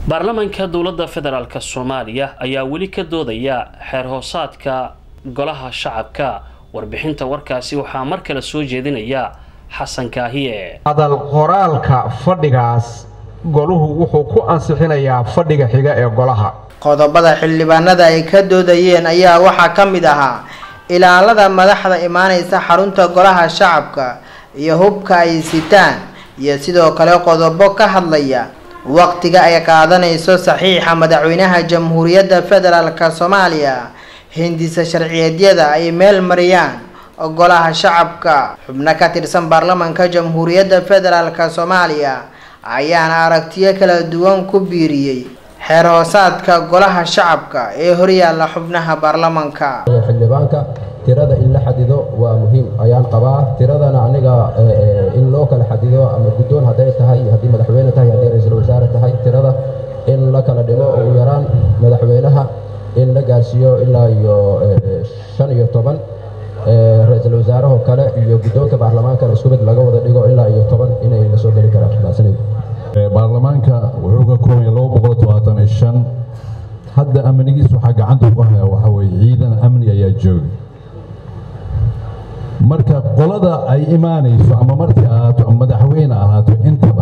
baarlamaanka dowladda federaalk soomaaliya ayaa weli ka doodaya xeer hoosaadka golaha shacabka warbixinta warkaasi waxaa mar kale soo jeedinaya xasan kaahiye hadal qoraalka fadhigaas goluhu wuxuu ku ansixinayaa fadhiga xiga ee golaha qodobada xildhibaanada ay ka doodayeen ayaa waxaa ka mid ahaa ilaalada madaxda imaaneysa xarunta golaha shacabka iyo hubka ay sitaan iyo sidoo kale qodobo ka hadlaya waqtiga ay qaadanayso saxiixa madaxweynaha jamhuuriyadda federaalk soomaaliya hindisa sharciyeedyada ay meel mariyaan golaha shacabka xubno ka tirsan baarlamanka jamhuuriyadda federaalk soomaaliya ayaana aragtiyo kala duwan ku biiriyey xeer hoosaadka golaha shacabka ee horyaalla xubnaha baarlamanka xildhibaanka tirada in la xadido waa muhiim ayaan qabaa tiradana aniga in loo kala xadido ama guddoon hadday tahay haddii madaxweyne tahay haddii ra-iisul wasaare tahay tirada in la kala dhimo ugu yaraan madaxweynaha in la gaarsiiyo ilaa iyo shan iyo toban ra-iisul wasaaraho kale iyo guddoonka baarlamaankana isku mid laga wada dhigo ilaa iyo toban inay la soo geli karaan mahadsanid baarlamaanka wuxuu ka kooban yahay laba boqol todobaatan iyo shan hadda amnigiis waxaa gacanta ku haya waxaa weeye ciidan amni ayaa jooga marka qolada ay imaanayso ama markii ahaato ama madaxweyne ahaato intaba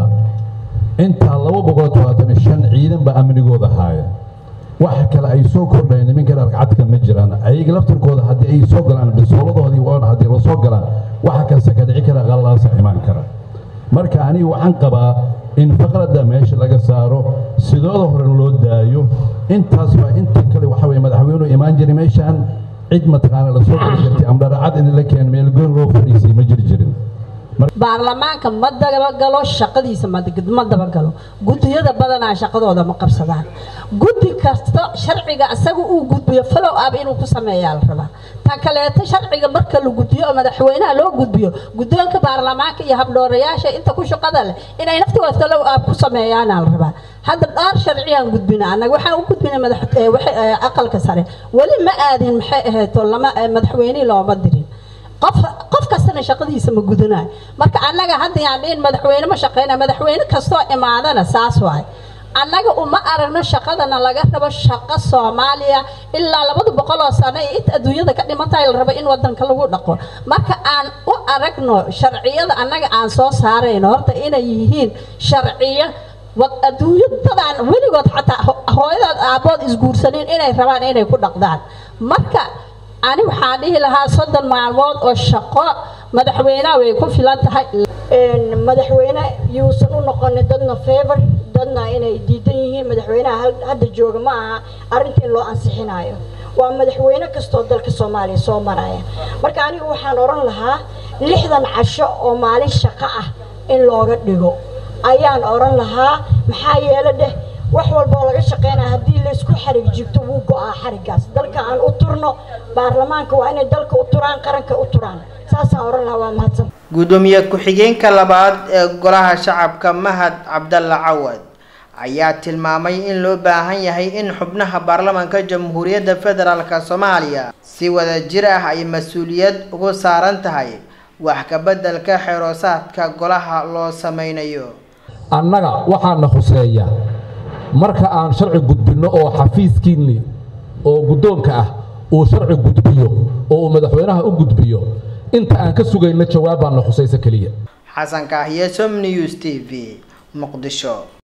intaa laba boqol todobaatan iyo shan ciidan baa amnigooda haaya wax kale ay soo kordhayan nimankan argacadka ma jiraan ayaga laftirkooda haddii ay soo galaan bisooladoodii waana haddii la soo galaan waxa kasta ka dhici kara qallalaasa imaan kara marka aniga waxaan qabaa in faqradda meesha laga saaro sidooda hore loo daayo intaas baa inta kale waxa weye madaxweynuhu imaan jiray meeshaan cid mataqaana la soo geli jirtay ama dharacad in la keen meelgoon loo fadhiisay ma jiri jirin baarlamaanka ma dabagalo shaqadiisa ma dabagalo guddiyada badanaa shaqadooda ma qabsadaan guddi kasta sharciga isaga uu gudbiyo falow ab inuu ku sameeyaa la rabaa ta kaleeto sharciga marka la gudbiyo oo madaxweynaha loo gudbiyo guddoonka baarlamaanka iyo habdhoorayaasha inta ku shaqada leh inay naftigood falow ab ku sameeyaana la rabaa hadda dhaar sharciyaan gudbina annaga waxaan u gudbinay madax aqalka sare weli ma aadin maxay ahayd lama madaxweynihii looma dirin qof qof kastana shaqadiisa ma gudanayo marka annaga hadda yaan dhihin madaxweyne ma shaqeynaya madaxweyne kastoo imaadana saas waay annaga uma aragno shaqadana laga rabo shaqo soomaaliya ilaa labada boqol oo sano iyo inta adduunyada ka dhimantahay la rabo in wadanka lagu dhaqo marka aan u aragno sharciyada annaga aan soo saarayno horta inay yihiin sharciyo adduunyadadaan weligood xataa hooyadood aabbood isguursanin inay rabaan inay ku dhaqdaan marka ani waxaan dhihi lahaa soddon maalmood oo shaqo madaxweynaha way ku filan tahay madaxweyne yuusan u noqonin dadna favor dadna inay diidan yihiin madaxweynaha hadda jooga ma aha arrinta in loo ansixinayo waa madaxweyne kastoo dalka soomaaliya soo maraya marka anigu waxaan odhan lahaa lixdan casho oo maalin shaqo ah in looga dhigo ayaan odhan lahaa maxaa yeele dheh wax walba oo laga shaqeynaya haddii laysku xarig jigto wuu go-aa xariggaas dalka aan u turno baarlamaanka waa inay dalka u turaan qaranka u turaan saasaan odhan lahaa waa mahadsan gudoomiye ku-xigeenka labaad ee golaha shacabka mahad cabdalla cawad ayaa tilmaamay in loo baahan yahay in xubnaha baarlamaanka jamhuuriyadda federaalk soomaaliya si wada jir ah ay mas-uuliyad ugu saaran tahay wax kabeddelka xeroosaadka golaha loo sameynayo annaga waxaana khuseeya marka aan sharci gudbinno oo xafiiskiinni oo guddoonka ah uu sharci gudbiyo oo uu madaxweynaha u gudbiyo inta aan ka sugayno jawaab baana khusaysa keliya xasan kaahiye som news t v muqdisho